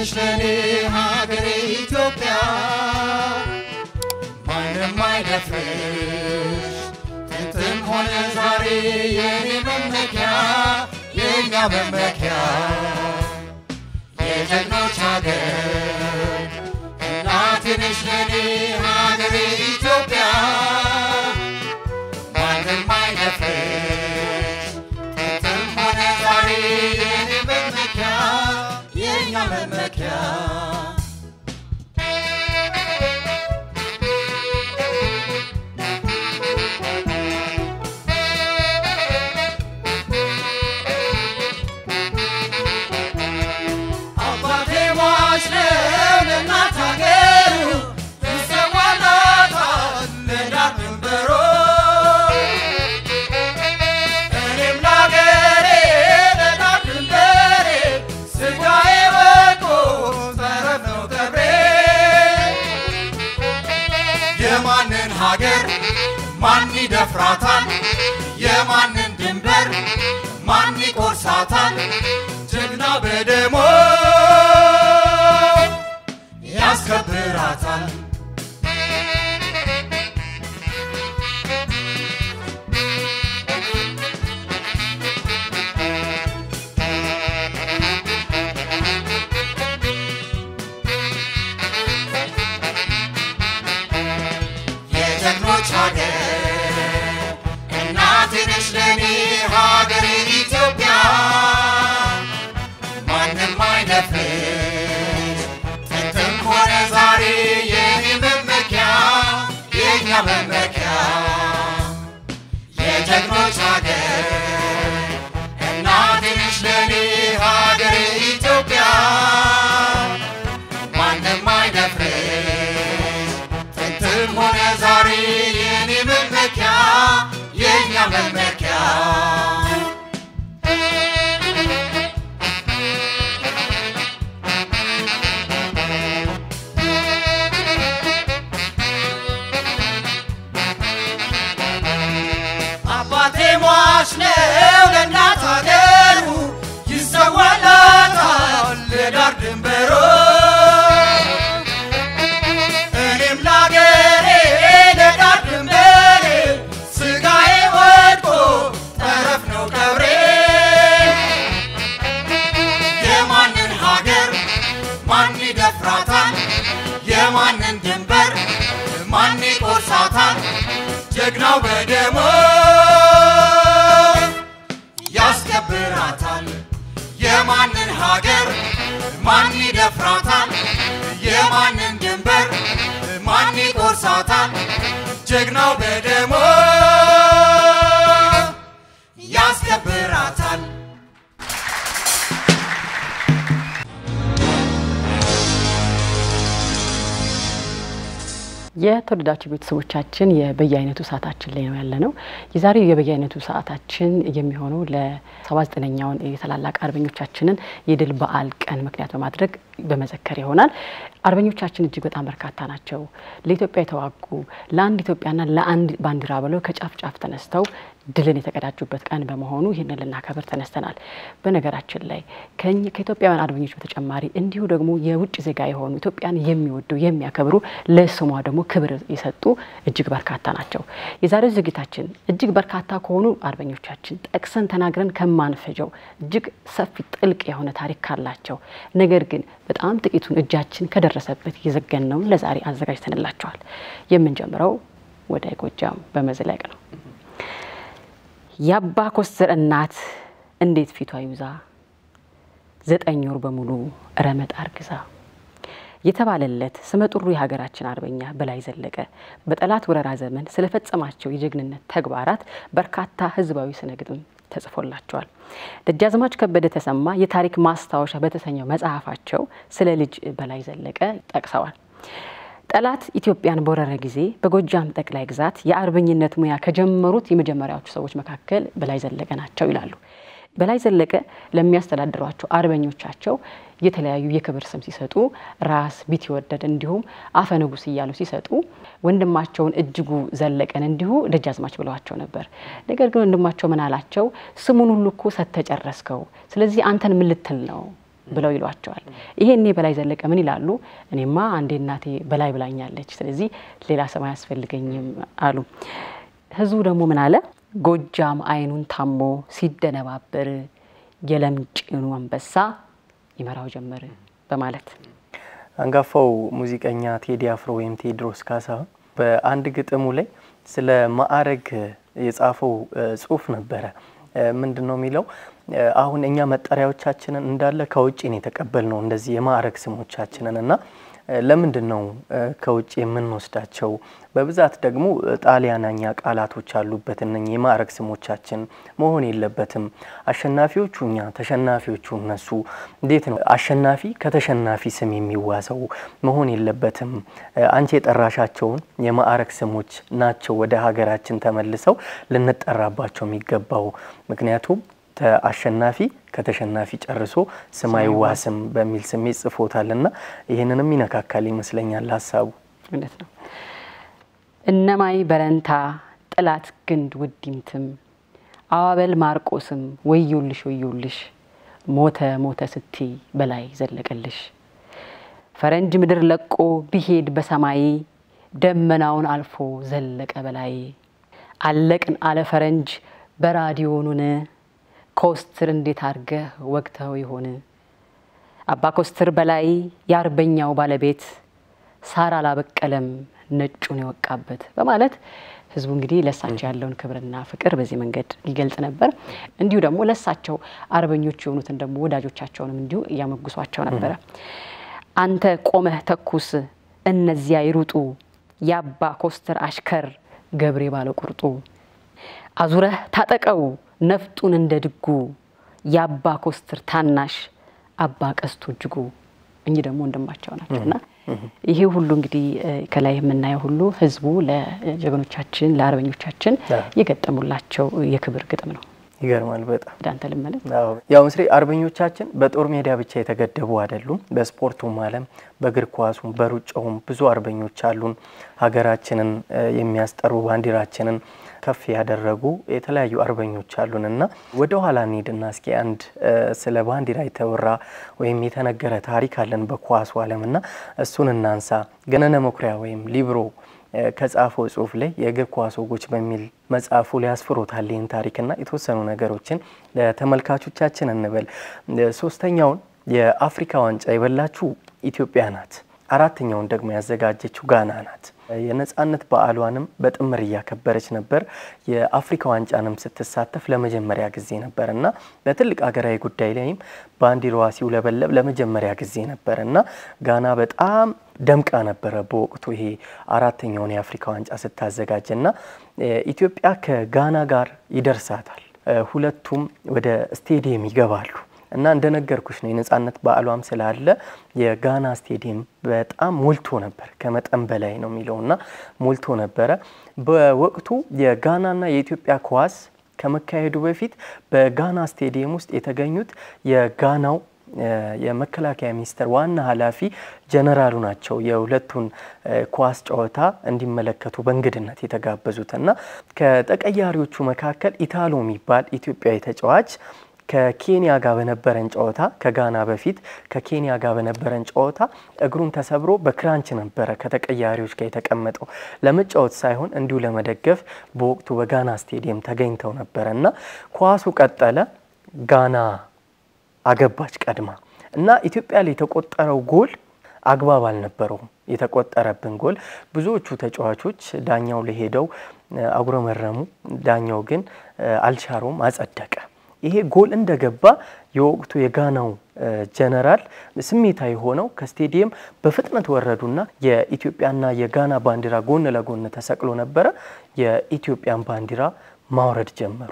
ነሽ ለኔ ሀገሬ ኢትዮጵያ ማንም አይደፍርሽ ጥንትም ሆነ ዛሬ የኔ መመኪያ የእኛ መመኪያ የጀግኖች ሀገር እናቴ ነሽ ለኔ ሀገሬ ኢትዮጵያ ማንም አይደፍርሽ ጥንትም ሆነ ዛሬ የኔ መመኪያ የእኛ መመኪያ አባቴ ሟች ነው ለእናት ሀገሩ ይሰዋላታል ለዳር ድንበሮ እኔም ለአገሬ ለዳር ድንበሬ ስጋዬ ወድቆ ጠረፍ ነው ቀብሬ የማንን ሀገር ማን ይደፍራታል? የማንን ድንበር ማን ይቆርሳታል? ጀግና በደሞ ያስከብራታል። የጀግኖች ሀገር እናቴ ነሽ ለኔ ሀገሬ ኢትዮጵያ ማንም አይደፍርሽ ጥንትም ሆነ ዛሬ የኔ መመኪያ የእኛ መመኪያ የጀግኖች ሀገር እናቴ ነሽ ለኔ ሀገሬ ኢትዮጵያ ማንም አይደፍርሽ ጥንትም ሆነ ዛሬ የኔ መመኪያ የእኛ መመኪያ አባቴ ሟች ነው ለእናት ሀገሩ ይሰዋላታል ለዳር ድንበሮ እኔም ለአገሬ ለዳር ድንበሬ ስጋዬ ወድቆ ጠረፍ ነው ቀብሬ የማንን ሀገር ማን ይደፍራታል? የማንን ድንበር ማን ይቆርሳታል? ጀግናው በደሞ ያስከብራታል። የማንን ሀገር ማን ይደፍራታል? የማንን ድንበር ማን ይቆርሳታል? ጀግናው በደሞ ያስከብራታል። የተወደዳችሁ ቤተሰቦቻችን የበየአይነቱ ሰዓታችን ላይ ነው ያለ ነው። የዛሬው የበየአይነቱ ሰዓታችን የሚሆነው ለ79ኛውን የታላላቅ አርበኞቻችንን የድል በዓል ቀን ምክንያት በማድረግ በመዘከር ይሆናል። አርበኞቻችን እጅግ በጣም በርካታ ናቸው። ለኢትዮጵያ የተዋጉ ለአንድ ኢትዮጵያና ለአንድ ባንዲራ ብለው ከጫፍ ጫፍ ተነስተው ድልን የተቀዳጁበት ቀን በመሆኑ ይህንን ልናከብር ተነስተናል። በነገራችን ላይ ከኝ- ከኢትዮጵያውያን አርበኞች በተጨማሪ እንዲሁ ደግሞ የውጭ ዜጋ የሆኑ ኢትዮጵያን የሚወዱ የሚያከብሩ ለስሟ ደግሞ ክብር የሰጡ እጅግ በርካታ ናቸው። የዛሬው ዝግጅታችን እጅግ በርካታ ከሆኑ አርበኞቻችን ጠቅሰን ተናግረን ከማንፈጀው እጅግ ሰፊ ጥልቅ የሆነ ታሪክ ካላቸው ነገር ግን በጣም ጥቂቱን እጃችን ከደረሰበት የዘገነውን ለዛሬ አዘጋጅተንላቸዋል። የምንጀምረው ወደ ጎጃም በመዝለቅ ነው። የአባ ኮስተር እናት እንዴት ፊቷ ይብዛ ዘጠኝ ወር በሙሉ ረመጥ አርግዛ የተባለለት ስመጥሩ የሀገራችን አርበኛ በላይ ዘለቀ በጠላት ወረራ ዘመን ስለፈጸማቸው የጀግንነት ተግባራት በርካታ ህዝባዊ ስነ ግጥም ተጽፎላቸዋል። ደጃዝማች ከበደ ተሰማ የታሪክ ማስታወሻ በተሰኘው መጽሐፋቸው ስለ ልጅ በላይ ዘለቀ ጠቅሰዋል። ጠላት ኢትዮጵያን በወረረ ጊዜ በጎጃም ጠቅላይ ግዛት የአርበኝነት ሙያ ከጀመሩት የመጀመሪያዎቹ ሰዎች መካከል በላይ ዘለቀ ናቸው ይላሉ። በላይ ዘለቀ ለሚያስተዳድሯቸው አርበኞቻቸው የተለያዩ የክብር ስም ሲሰጡ ራስ ቢትወደድ እንዲሁም አፈ ንጉስ እያሉ ሲሰጡ ወንድማቸውን እጅጉ ዘለቀን እንዲሁ ደጃዝማች ብለዋቸው ነበር። ነገር ግን ወንድማቸው ምን አላቸው? ስሙን ሁሉ እኮ ሰጥተህ ጨረስከው፣ ስለዚህ አንተን ምን ልትል ነው ብለው ይሏቸዋል። ይሄ እኔ በላይ ዘለቀ ምን ይላሉ? እኔማ አንዴ እናቴ በላይ ብላኛለች፣ ስለዚህ ሌላ ስም አያስፈልገኝም አሉ። ህዝቡ ደግሞ ምን አለ? ጎጃም አይኑን ታሞ ሲደነባበር የለምጭኑ አንበሳ ይመራው ጀመር በማለት አንጋፋው ሙዚቀኛ ቴዲ አፍሮ ወይም ቴዎድሮስ ካሳሁን በአንድ ግጥሙ ላይ ስለ ማዕረግ የጻፈው ጽሁፍ ነበረ። ምንድን ነው የሚለው? አሁን እኛ መጠሪያዎቻችንን እንዳለ ከውጭ ነው የተቀበልነው እንደዚህ የማዕረግ ስሞቻችንን እና ለምንድን ነው ከውጭ የምንወስዳቸው? በብዛት ደግሞ ጣሊያናኛ ቃላቶች አሉበት እነኚህ የማዕረግ ስሞቻችን መሆን የለበትም። አሸናፊዎቹ እኛ፣ ተሸናፊዎቹ እነሱ። እንዴት ነው አሸናፊ ከተሸናፊ ስም የሚዋሰው? መሆን የለበትም። አንቺ የጠራሻቸውን የማዕረግ ስሞች ናቸው ወደ ሀገራችን ተመልሰው ልንጠራባቸው የሚገባው ምክንያቱም አሸናፊ ከተሸናፊ ጨርሶ ስም አይዋስም በሚል ስሜት ጽፎታል እና ይህንንም ይነካካል ይመስለኛል ሀሳቡ። እውነት ነው። እነማይ በረንታ ጥላት ግንድ ውዲምትም አዋበል ማርቆስም ወዮልሽ ወዮልሽ ሞተ ሞተ ስቲ በላይ ዘለቀልሽ ፈረንጅ ምድር ለቆ ቢሄድ በሰማይ ደመናውን አልፎ ዘለቀ በላይ አለቅን አለ ፈረንጅ በራዲዮኑን ኮስትር እንዴት አድርገህ ወግተው ይሆን? አባ ኮስትር በላይ የአርበኛው ባለቤት ሳር አላበቀለም ነጩን የወቃበት በማለት ህዝቡ እንግዲህ ለሳቸው ያለውን ክብርና ፍቅር በዚህ መንገድ ይገልጽ ነበር። እንዲሁ ደግሞ ለሳቸው አርበኞች የሆኑትን ደግሞ ወዳጆቻቸውንም እንዲሁ እያመጉሷቸው ነበረ። አንተ ቆመህ ተኩስ፣ እነዚያ ይሩጡ፣ የአባ ኮስትር አሽከር ገብሬ ባለ ቁርጡ አዙረህ ታጠቀው ነፍጡን እንደ ድጉ የአባ ኮስትር ታናሽ አባ ቀስቱ እጅጉ እኚህ ደግሞ ወንድማቸው ናቸው እና ይሄ ሁሉ እንግዲህ ከላይ የምናየው ሁሉ ህዝቡ ለጀግኖቻችን ለአርበኞቻችን የገጠሙላቸው የክብር ግጥም ነው። ይገርማል በጣም ዳንተ ልመለ ያው ምስሬ አርበኞቻችን በጦር ሜዳ ብቻ የተገደቡ አይደሉም። በስፖርቱም ዓለም በእግር ኳሱም በሩጫውም ብዙ አርበኞች አሉን። ሀገራችንን የሚያስጠሩ ባንዲራችንን ከፍ ያደረጉ የተለያዩ አርበኞች አሉን እና ወደ ኋላ እንሂድና እስኪ አንድ ስለ ባንዲራ የተወራ ወይም የተነገረ ታሪክ አለን በኳሱ ዓለም እና እሱን እናንሳ። ገነነ መኩሪያ ወይም ሊብሮ ከጻፈው ጽሁፍ ላይ የእግር ኳስ ወጎች በሚል መጽሐፉ ላይ ያስፍሮታል ይህን ታሪክና የተወሰኑ ነገሮችን ለተመልካቾቻችን እንበል። ሶስተኛውን የአፍሪካ ዋንጫ የበላችው ኢትዮጵያ ናት። አራተኛውን ደግሞ ያዘጋጀችው ጋና ናት። የነጻነት በዓሏንም በጥምር እያከበረች ነበር። የአፍሪካ ዋንጫንም ስትሳተፍ ለመጀመሪያ ጊዜ ነበር እና በትልቅ ሀገራዊ ጉዳይ ላይም ባንዲራዋ ሲውለበለብ ለመጀመሪያ ጊዜ ነበር እና ጋና በጣም ደምቃ ነበረ በወቅቱ ይሄ አራተኛውን የአፍሪካ ዋንጫ ስታዘጋጅ እና ኢትዮጵያ ከጋና ጋር ይደርሳታል። ሁለቱም ወደ ስቴዲየም ይገባሉ። እና እንደነገርኩሽ ነው የነጻነት በዓሏም ስላለ የጋና ስቴዲየም በጣም ሞልቶ ነበር። ከመጠን በላይ ነው የሚለው እና ሞልቶ ነበረ። በወቅቱ የጋናና የኢትዮጵያ ኳስ ከመካሄዱ በፊት በጋና ስቴዲየም ውስጥ የተገኙት የጋናው የመከላከያ ሚኒስቴር ዋና ኃላፊ ጀነራሉ ናቸው። የሁለቱን ኳስ ጨዋታ እንዲመለከቱ በእንግድነት የተጋበዙት እና ከተቀያሪዎቹ መካከል ኢታሎ የሚባል ኢትዮጵያዊ ተጫዋች ከኬንያ ጋር በነበረን ጨዋታ ከጋና በፊት ከኬንያ ጋር በነበረን ጨዋታ እግሩን ተሰብሮ በክራንች ነበረ ከተቀያሪዎች ጋር የተቀመጠው ለመጫወት ሳይሆን እንዲሁ ለመደገፍ በወቅቱ በጋና ስቴዲየም ተገኝተው ነበረ እና ኳሱ ቀጠለ። ጋና አገባች ቀድማ እና ኢትዮጵያ ላይ የተቆጠረው ጎል አግባብ አልነበረውም። የተቆጠረብን ጎል ብዙዎቹ ተጫዋቾች ዳኛው ላይ ሄደው አጉረመረሙ። ዳኛው ግን አልቻረውም፣ አጸደቀ። ይሄ ጎል እንደገባ የወቅቱ የጋናው ጀነራል ስሜታዊ ሆነው ከስቴዲየም በፍጥነት ወረዱና የኢትዮጵያና የጋና ባንዲራ ጎን ለጎን ተሰቅሎ ነበረ። የኢትዮጵያን ባንዲራ ማውረድ ጀመሩ።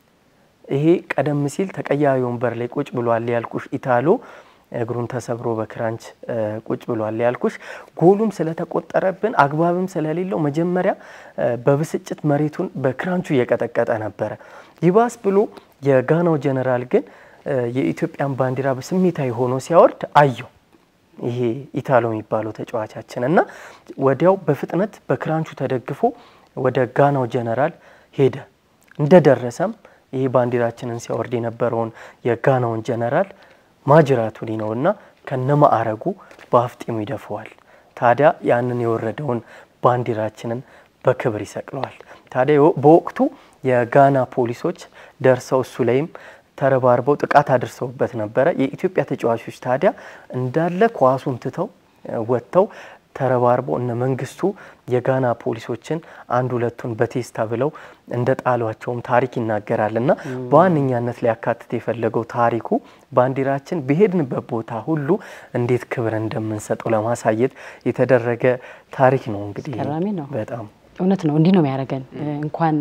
ይሄ ቀደም ሲል ተቀያሪ ወንበር ላይ ቁጭ ብሏል ያልኩሽ ኢታሎ እግሩን ተሰብሮ በክራንች ቁጭ ብሏል ያልኩሽ ጎሉም ስለተቆጠረብን አግባብም ስለሌለው መጀመሪያ በብስጭት መሬቱን በክራንቹ እየቀጠቀጠ ነበረ። ይባስ ብሎ የጋናው ጀነራል ግን የኢትዮጵያን ባንዲራ በስሜታዊ ሆኖ ሲያወርድ አየው ይሄ ኢታሎ የሚባለው ተጫዋቻችን እና ወዲያው በፍጥነት በክራንቹ ተደግፎ ወደ ጋናው ጀነራል ሄደ። እንደደረሰም ይሄ ባንዲራችንን ሲያወርድ የነበረውን የጋናውን ጀነራል ማጅራቱን ነውና ከነማዕረጉ በአፍጢሙ ይደፈዋል። ታዲያ ያንን የወረደውን ባንዲራችንን በክብር ይሰቅለዋል። ታዲያ በወቅቱ የጋና ፖሊሶች ደርሰው እሱ ላይም ተረባርበው ጥቃት አድርሰውበት ነበረ። የኢትዮጵያ ተጫዋቾች ታዲያ እንዳለ ኳሱን ትተው ወጥተው ተረባርበው እነ መንግስቱ የጋና ፖሊሶችን አንድ ሁለቱን በቴስታ ብለው እንደ ጣሏቸውም ታሪክ ይናገራል። እና በዋነኛነት ሊያካትት የፈለገው ታሪኩ ባንዲራችን በሄድንበት ቦታ ሁሉ እንዴት ክብር እንደምንሰጠው ለማሳየት የተደረገ ታሪክ ነው። እንግዲህ አስገራሚ ነው። በጣም እውነት ነው። እንዲህ ነው የሚያደርገን። እንኳን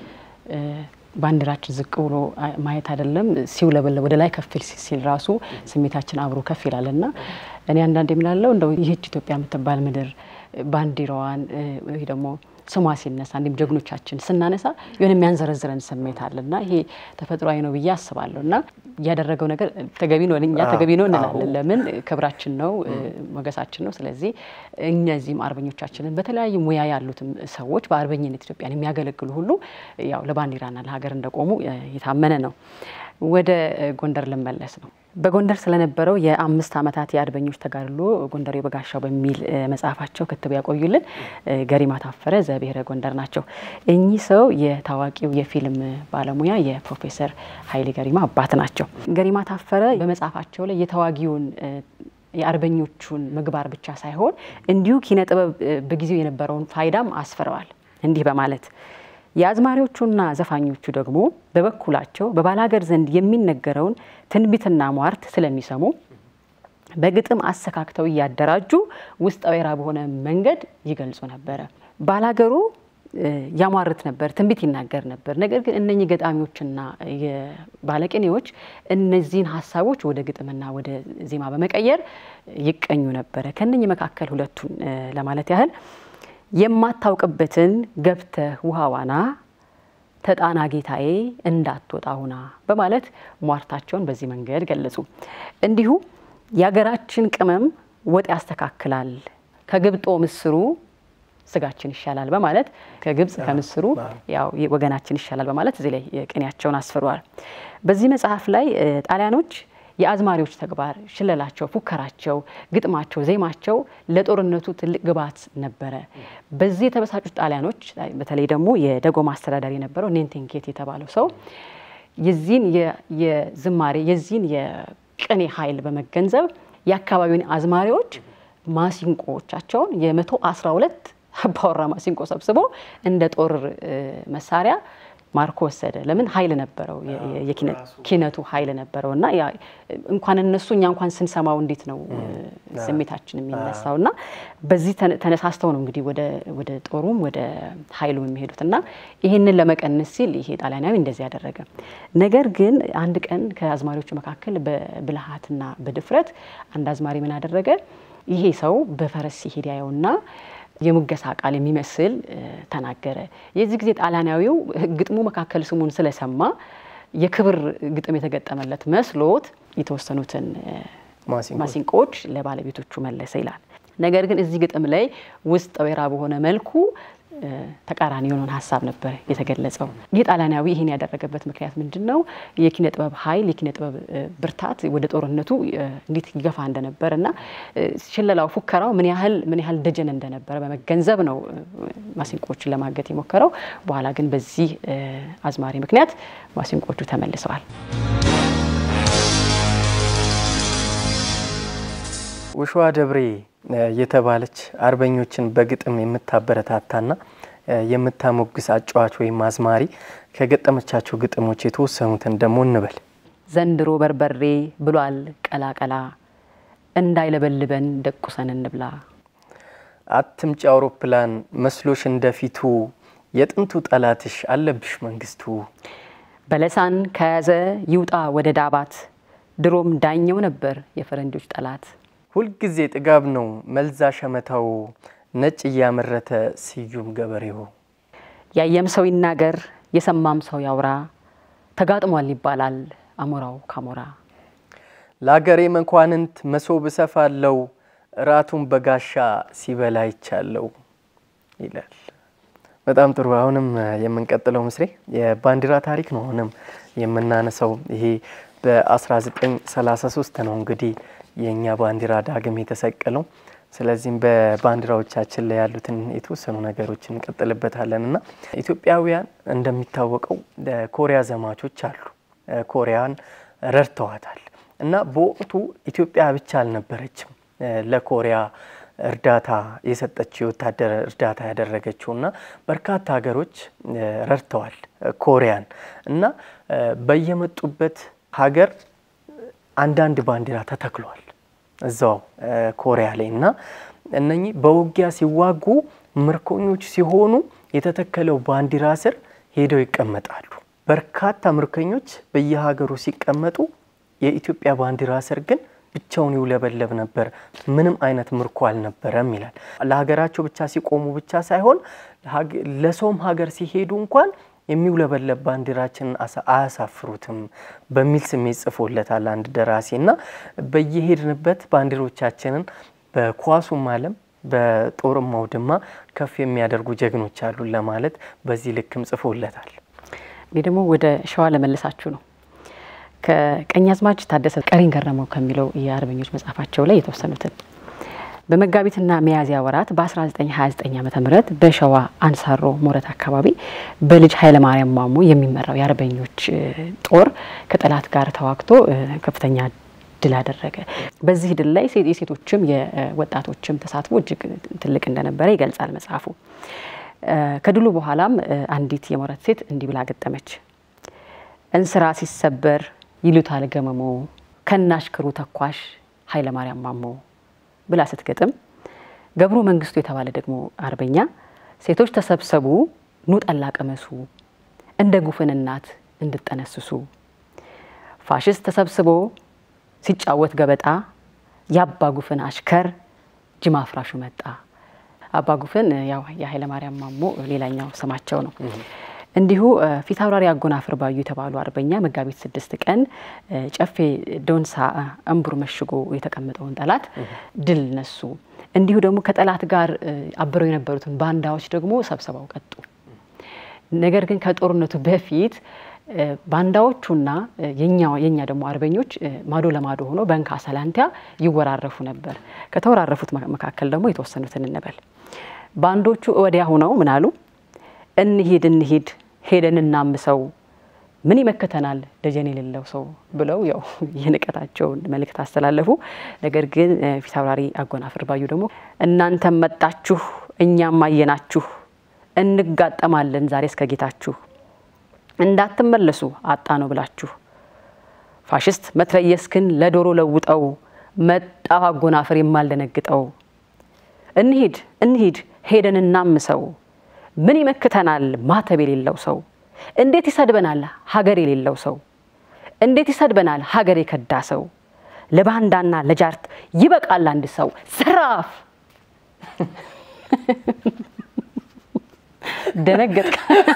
ባንዲራችን ዝቅ ብሎ ማየት አይደለም ሲውለበለብ ወደ ላይ ከፍ ሲል ራሱ ስሜታችን አብሮ ከፍ ይላል እና እኔ አንዳንድ የምላለው እንደው ይህች ኢትዮጵያ የምትባል ምድር ባንዲራዋን ወይ ደግሞ ስሟ ሲነሳ እንዲሁም ጀግኖቻችን ስናነሳ የሆነ የሚያንዘረዝረን ስሜት አለ እና ይሄ ተፈጥሯዊ ነው ብዬ አስባለሁ እና ያደረገው ነገር ተገቢ ነው፣ እኛ ተገቢ ነው እንላለን። ለምን ክብራችን ነው፣ ሞገሳችን ነው። ስለዚህ እነዚህም አርበኞቻችንን በተለያዩ ሙያ ያሉትም ሰዎች በአርበኝነት ኢትዮጵያን የሚያገለግሉ ሁሉ ያው ለባንዲራና ለሀገር እንደቆሙ የታመነ ነው። ወደ ጎንደር ልመለስ ነው። በጎንደር ስለነበረው የአምስት ዓመታት የአርበኞች ተጋድሎ ጎንደሬ በጋሻው በሚል መጽሐፋቸው ክትብ ያቆዩልን ገሪማ ታፈረ ዘብሔረ ጎንደር ናቸው። እኚህ ሰው የታዋቂው የፊልም ባለሙያ የፕሮፌሰር ኃይሌ ገሪማ አባት ናቸው። ገሪማ ታፈረ በመጽሐፋቸው ላይ የተዋጊውን የአርበኞቹን ምግባር ብቻ ሳይሆን እንዲሁ ኪነ ጥበብ በጊዜው የነበረውን ፋይዳም አስፍረዋል። እንዲህ በማለት የአዝማሪዎቹና ዘፋኞቹ ደግሞ በበኩላቸው በባላገር ዘንድ የሚነገረውን ትንቢትና ሟርት ስለሚሰሙ በግጥም አሰካክተው እያደራጁ ውስጠ ወይራ በሆነ መንገድ ይገልጹ ነበረ። ባላገሩ ያሟርት ነበር፣ ትንቢት ይናገር ነበር። ነገር ግን እነኚህ ገጣሚዎችና ባለቅኔዎች እነዚህን ሀሳቦች ወደ ግጥምና ወደ ዜማ በመቀየር ይቀኙ ነበረ። ከነኚህ መካከል ሁለቱን ለማለት ያህል የማታውቅበትን ገብተህ ውሃ ዋና ተጣና ጌታዬ እንዳትወጣ ሁና በማለት ሟርታቸውን በዚህ መንገድ ገለጹ። እንዲሁ የሀገራችን ቅመም ወጥ ያስተካክላል፣ ከግብጦ ምስሩ ስጋችን ይሻላል በማለት ከግብጽ ከምስሩ ያው ወገናችን ይሻላል በማለት እዚህ ላይ ቅኔያቸውን አስፍረዋል። በዚህ መጽሐፍ ላይ ጣሊያኖች የአዝማሪዎች ተግባር፣ ሽለላቸው፣ ፉከራቸው፣ ግጥማቸው፣ ዜማቸው ለጦርነቱ ትልቅ ግብዓት ነበረ። በዚህ የተበሳጩት ጣሊያኖች በተለይ ደግሞ የደጎማ አስተዳዳሪ የነበረው ኔንቴንኬት የተባለው ሰው የዚህን የዝማሬ የዚህን የቅኔ ኃይል በመገንዘብ የአካባቢውን አዝማሪዎች ማሲንቆዎቻቸውን የመቶ አስራ ሁለት አባወራ ማሲንቆ ሰብስቦ እንደ ጦር መሳሪያ ማርኮ ወሰደ። ለምን ኃይል ነበረው፣ የኪነቱ ኃይል ነበረው እና እንኳን እነሱ እኛ እንኳን ስንሰማው እንዴት ነው ስሜታችን የሚነሳው እና በዚህ ተነሳስተው ነው እንግዲህ ወደ ጦሩም ወደ ኃይሉም የሚሄዱት እና ይህንን ለመቀነስ ሲል ይሄ ጣሊያናዊ እንደዚህ ያደረገ። ነገር ግን አንድ ቀን ከአዝማሪዎቹ መካከል በብልሃትና በድፍረት አንድ አዝማሪ ምን አደረገ? ይሄ ሰው በፈረስ ሲሄድ ያየውና የሙገሳ ቃል የሚመስል ተናገረ። የዚህ ጊዜ ጣሊያናዊው ግጥሙ መካከል ስሙን ስለሰማ የክብር ግጥም የተገጠመለት መስሎት የተወሰኑትን ማሲንቆዎች ለባለቤቶቹ መለሰ ይላል። ነገር ግን እዚህ ግጥም ላይ ውስጠ ወይራ በሆነ መልኩ ተቃራኒ የሆነውን ሀሳብ ነበር የተገለጸው። ይህ ጣሊያናዊ ይህን ያደረገበት ምክንያት ምንድን ነው? የኪነ ጥበብ ኃይል የኪነ ጥበብ ብርታት ወደ ጦርነቱ እንዴት ይገፋ እንደነበር እና ሽለላው፣ ፉከራው ምን ያህል ምን ያህል ደጀን እንደነበረ በመገንዘብ ነው ማሲንቆዎችን ለማገት የሞከረው። በኋላ ግን በዚህ አዝማሪ ምክንያት ማሲንቆዎቹ ተመልሰዋል። ውሸዋ ደብሬ የተባለች አርበኞችን በግጥም የምታበረታታና የምታሞግስ አጫዋች ወይም አዝማሪ ከገጠመቻቸው ግጥሞች የተወሰኑትን ደግሞ እንበል። ዘንድሮ በርበሬ ብሏል ቀላቀላ እንዳይለበልበን ደቁሰን እንብላ። አትምጪ አውሮፕላን መስሎሽ እንደፊቱ የጥንቱ ጠላትሽ አለብሽ መንግስቱ። በለሳን ከያዘ ይውጣ ወደ ዳባት ድሮም ዳኘው ነበር የፈረንጆች ጠላት። ሁልጊዜ ጥጋብ ነው መልዛ ሸመታው ነጭ እያመረተ ስዩም ገበሬው። ያየም ሰው ይናገር የሰማም ሰው ያውራ ተጋጥሟል ይባላል አሞራው ካሞራ። ለአገሬ መኳንንት መሶብ እሰፋለው እራቱን በጋሻ ሲበላ ይቻለው ይላል። በጣም ጥሩ። አሁንም የምንቀጥለው ምስሬ የባንዲራ ታሪክ ነው። አሁንም የምናነሳው ይሄ በ1933 ነው እንግዲህ የእኛ ባንዲራ ዳግም የተሰቀለው። ስለዚህም በባንዲራዎቻችን ላይ ያሉትን የተወሰኑ ነገሮች እንቀጥልበታለን እና ኢትዮጵያውያን እንደሚታወቀው ኮሪያ ዘማቾች አሉ። ኮሪያን ረድተዋታል እና በወቅቱ ኢትዮጵያ ብቻ አልነበረችም ለኮሪያ እርዳታ የሰጠችው የወታደር እርዳታ ያደረገችው እና በርካታ ሀገሮች ረድተዋል ኮሪያን እና በየመጡበት ሀገር አንዳንድ ባንዲራ ተተክሏል እዛው ኮሪያ ላይ እና እነኚህ በውጊያ ሲዋጉ ምርኮኞች ሲሆኑ የተተከለው ባንዲራ ስር ሄደው ይቀመጣሉ። በርካታ ምርኮኞች በየሀገሩ ሲቀመጡ የኢትዮጵያ ባንዲራ ስር ግን ብቻውን ይውለበለብ ነበር። ምንም አይነት ምርኮ አልነበረም ይላል። ለሀገራቸው ብቻ ሲቆሙ ብቻ ሳይሆን ለሰውም ሀገር ሲሄዱ እንኳን የሚውለበለብ ባንዲራችንን አያሳፍሩትም በሚል ስሜት ጽፎለታል አንድ ደራሲ እና በየሄድንበት ባንዲሮቻችንን በኳሱም ዓለም በጦርም አውድማ ከፍ የሚያደርጉ ጀግኖች አሉን ለማለት በዚህ ልክም ጽፎለታል። እኔ ደግሞ ወደ ሸዋ ለመልሳችሁ ነው። ከቀኛዝማች ታደሰ ቀሪን ገረመው ከሚለው የአርበኞች መጽሐፋቸው ላይ የተወሰኑትን በመጋቢትና ሚያዝያ ወራት በ1929 ዓ ም በሸዋ አንሳሮ ሞረት አካባቢ በልጅ ኃይለማርያም ማሞ የሚመራው የአርበኞች ጦር ከጠላት ጋር ተዋግቶ ከፍተኛ ድል አደረገ። በዚህ ድል ላይ የሴቶችም የወጣቶችም ተሳትፎ እጅግ ትልቅ እንደነበረ ይገልጻል መጽሐፉ። ከድሉ በኋላም አንዲት የሞረት ሴት እንዲህ ብላ ገጠመች። እንስራ ሲሰበር ይሉታል ገመሞ ከናሽክሩ ተኳሽ ኃይለማርያም ማሞ ብላ ስትገጥም ገብሩ መንግስቱ የተባለ ደግሞ አርበኛ ሴቶች ተሰብሰቡ ኑ ጠላ ቅመሱ እንደ ጉፍን እናት እንድጠነስሱ ፋሽስት ተሰብስቦ ሲጫወት ገበጣ የአባ ጉፍን አሽከር ጅማ አፍራሹ መጣ። አባ ጉፍን ያው የኃይለማርያም ማሞ ሌላኛው ስማቸው ነው። እንዲሁ ፊት አውራሪ አጎናፍር ባዩ የተባሉ አርበኛ መጋቢት ስድስት ቀን ጨፌ ዶንሳ እምቡር መሽጎ የተቀመጠውን ጠላት ድል ነሱ። እንዲሁ ደግሞ ከጠላት ጋር አብረው የነበሩትን ባንዳዎች ደግሞ ሰብስበው ቀጡ። ነገር ግን ከጦርነቱ በፊት ባንዳዎቹና የኛ ደግሞ አርበኞች ማዶ ለማዶ ሆኖ በእንካ ሰላንቲያ ይወራረፉ ነበር። ከተወራረፉት መካከል ደግሞ የተወሰኑትን እንበል። ባንዶቹ ወዲያ ሆነው ምን አሉ? እንሂድ እንሂድ ሄደን እናምሰው ምን ይመክተናል ደጀን የሌለው ሰው ብለው ያው የንቀታቸውን መልእክት አስተላለፉ። ነገር ግን ፊት አውራሪ አጎናፍር ባዩ ደግሞ እናንተም መጣችሁ እኛም አየናችሁ እንጋጠማለን ዛሬ እስከ ጌታችሁ እንዳትመለሱ አጣ ነው ብላችሁ ፋሽስት መትረየስክን ለዶሮ ለውጠው መጣሁ አጎናፍር የማልደነግጠው እንሂድ እንሂድ ሄደን እናምሰው ምን ይመክተናል ማተብ የሌለው ሰው እንዴት ይሰድበናል ሀገር የሌለው ሰው እንዴት ይሰድበናል ሀገር የከዳ ሰው ለባንዳና ለጃርት ይበቃል አንድ ሰው ዘራፍ ደነገጥክ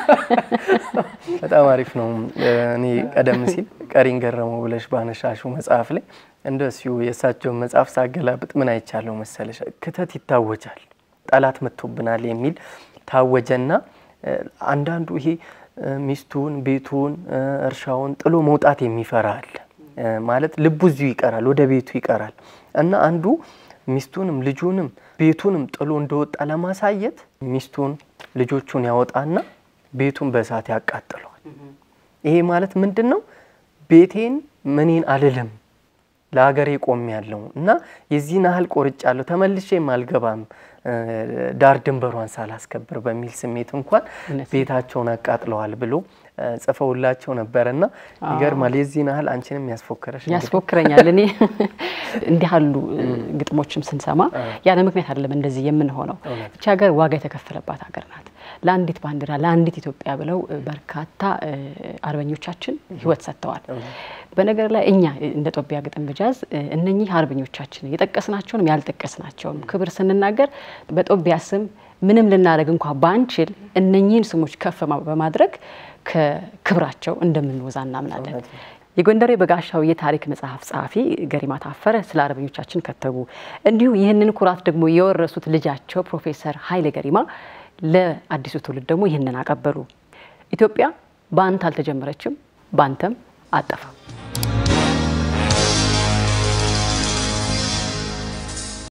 በጣም አሪፍ ነው እኔ ቀደም ሲል ቀሪን ገረመው ብለሽ ባነሻሹ መጽሐፍ ላይ እንደዚሁ የእሳቸውን መጽሐፍ ሳገላብጥ ምን አይቻለው መሰለሽ ክተት ይታወጃል ጠላት መጥቶብናል የሚል ታወጀና አንዳንዱ ይሄ ሚስቱን ቤቱን እርሻውን ጥሎ መውጣት የሚፈራ አለ ማለት ልቡ እዚሁ ይቀራል ወደ ቤቱ ይቀራል እና አንዱ ሚስቱንም ልጁንም ቤቱንም ጥሎ እንደወጣ ለማሳየት ሚስቱን ልጆቹን ያወጣና ቤቱን በእሳት ያቃጥለዋል ይሄ ማለት ምንድን ነው ቤቴን ምኔን አልልም ለሀገሬ ቆም ያለው እና የዚህን ያህል ቆርጫለሁ ተመልሼም አልገባም ዳር ድንበሯን ሳላስከብር በሚል ስሜት እንኳን ቤታቸውን አቃጥለዋል ብሎ ጽፈውላቸው ነበረ እና ይገርማል። የዚህን ያህል አንቺንም ያስፎክረሽ ያስፎክረኛል። እኔ እንዲህ ያሉ ግጥሞችም ስንሰማ ያለ ምክንያት አይደለም እንደዚህ የምንሆነው። ይቺ ሀገር ዋጋ የተከፈለባት ሀገር ናት። ለአንዲት ባንዲራ ለአንዲት ኢትዮጵያ ብለው በርካታ አርበኞቻችን ሕይወት ሰጥተዋል። በነገር ላይ እኛ እንደ ጦቢያ ግጥም በጃዝ እነኚህ አርበኞቻችን የጠቀስናቸውንም ያልጠቀስናቸውንም ክብር ስንናገር በጦቢያ ስም ምንም ልናደርግ እንኳ ባንችል እነኚህን ስሞች ከፍ በማድረግ ከክብራቸው እንደምንወዛ እናምናለን። የጎንደር የበጋሻው የታሪክ መጽሐፍ ጸሐፊ ገሪማ ታፈረ ስለ አርበኞቻችን ከተቡ። እንዲሁ ይህንን ኩራት ደግሞ የወረሱት ልጃቸው ፕሮፌሰር ኃይሌ ገሪማ ለአዲሱ ትውልድ ደግሞ ይህንን አቀበሉ። ኢትዮጵያ በአንተ አልተጀመረችም፣ በአንተም አጠፋም።